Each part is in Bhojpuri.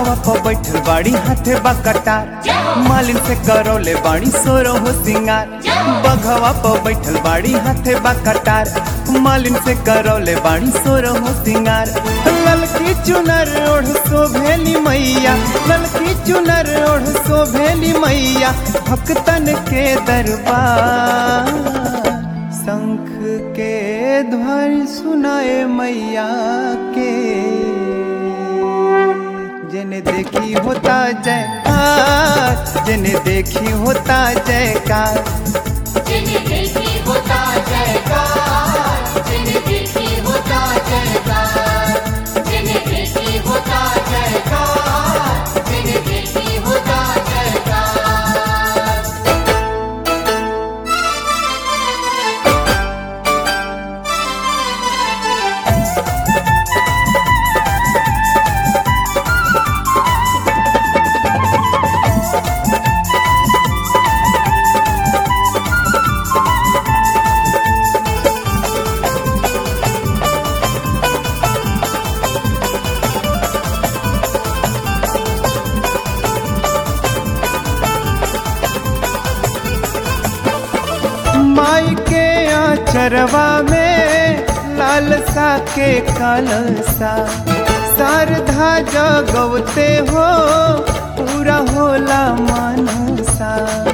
बघवा पर बैठल बाड़ी हाथे बा कटार मालिन से करौले बाड़ी सोरो हो सिंगार बघवा पर बैठल बाड़ी हाथे बा कटार मालिन से करौले बाड़ी सोरो हो सिंगार ललकी चुनर ओढ़ शोभेली मैया ललकी चुनर ओढ़ शोभेली मैया भक्तन के दरबार शंख के ध्वनि सुनाए मैया के जिन्हें देखी होता जयकार जिन्हें देखी होता जयकार जिन्हें देखी होता जयकार जिन्हें देखी होता जयकार जिन्हें देखी होता जयकार जिन्हें देखी होता जयकार माई के आचरवा में लालसा के कलसा शारदा जगवते हो पूरा होला मनसा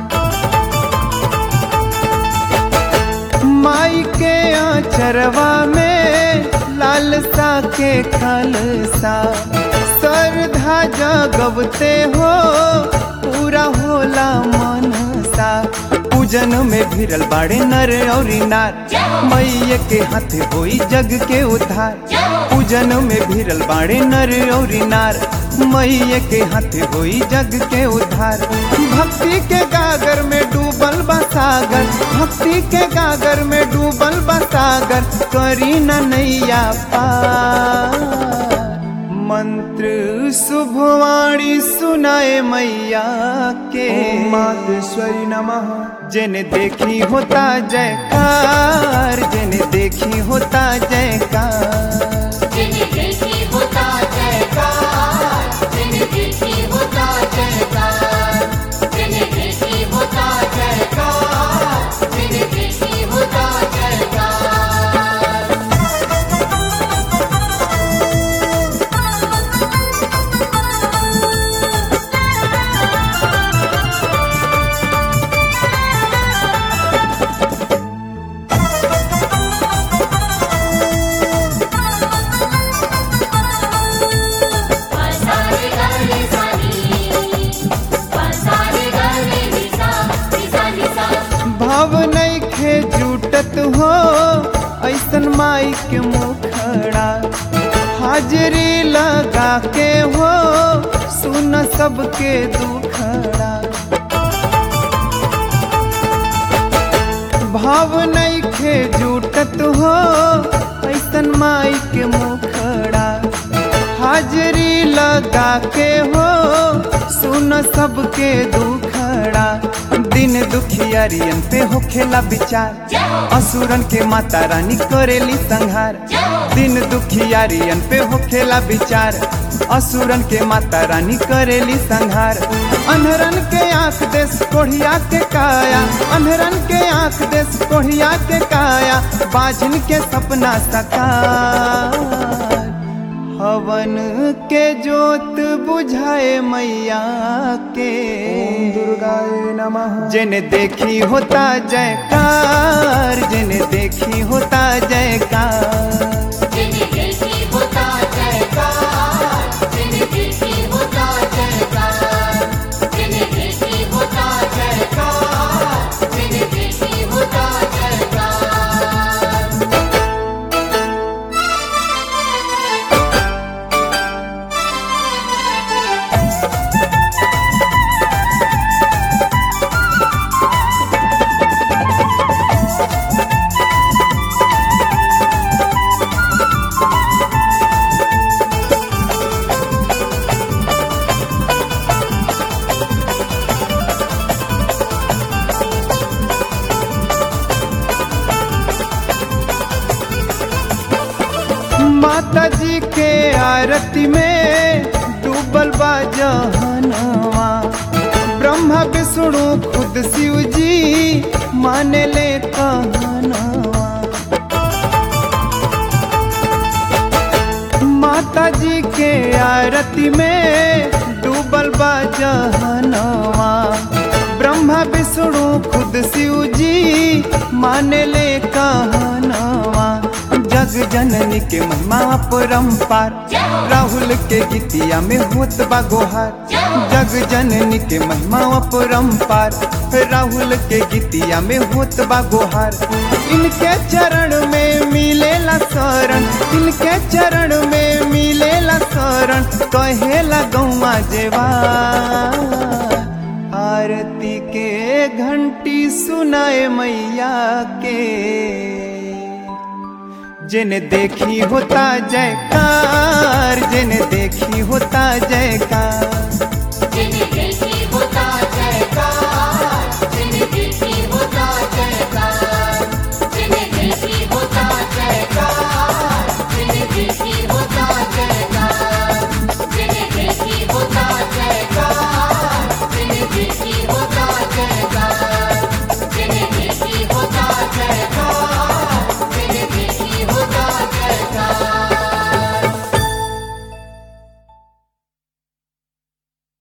माई के आचरवा में लालसा के खलसा श्रद्धा जगवते हो पूरा होला मनसा पूजन में भिरल बाड़े नर और नार मैये के हाथे होई जग के उद्धार पूजन में भिरल बाड़े नर और नार मैये के हाथे होई जग के उद्धार भक्ति के गागर में डूबल बा सागर भक्ति के गागर में डूबल बा सागर करी न नैया पार मंत्र शुभवाणी सुनाए मैया के मातेश्वरी नमः जिन्हें देखी होता जयकार जिन्हें देखी होता जयकार जिन्हें देखी होता जयकार जिन्हें देखी होता जयकार जिन्हें देखी होता जयकार जिन्हें देखी होता जयकार पासारे गले सानी पासारे गले निसा निसा निसा भाव नहीं खे जुटत हो ऐसन माई के मुखड़ा हाजरी लगा के हो सुन सबके दुखड़ा भाव नहीं खे जुटत हो ऐसन माई के मुखड़ा हाजरी लगा के हो सुन सबके दुखड़ा दिन दुखियारियन पे होखेला विचार असुरन के माता रानी करेली संहार दिन दुखियारियन पे होखेला विचार असुरन के माता रानी करेली संहार अनहरन के आंख देश कोढ़िया के काया अनहरन के आंख देश कोढ़िया के काया बाझन के सपना सकार हवन के जोत बुझाए मैया के दुर्गाए नमः जिन्हें देखी होता जयकार जिन्हें देखी होता जयकार जिन्हें देखी होता जयकार जिन्हें देखी होता जयकार जिन्हें देखी होता जयकार जिन्हें देखी होता जयकार माता जी के आरती में डूबल बा जहनवा ब्रह्मा विष्णु खुद शिव जी माने ले कहनवा माता जी के आरती में डूबल बा जहनवा ब्रह्मा विष्णु खुद शिव जी माने ले कहनवा जग जननी के महिमा परम्पार राहुल के गीतिया में होत बा गोहार जग जननी के महिमा परम्पार राहुल के गीतिया में होत बा गोहार इनके चरण में मिलेला शरण इनके चरण में मिलेला शरण कहेला गौवा जेवा आरती के घंटी सुनाए मैया के जिन देखी होता जयकार जिन देखी होता जयकार जिन्हें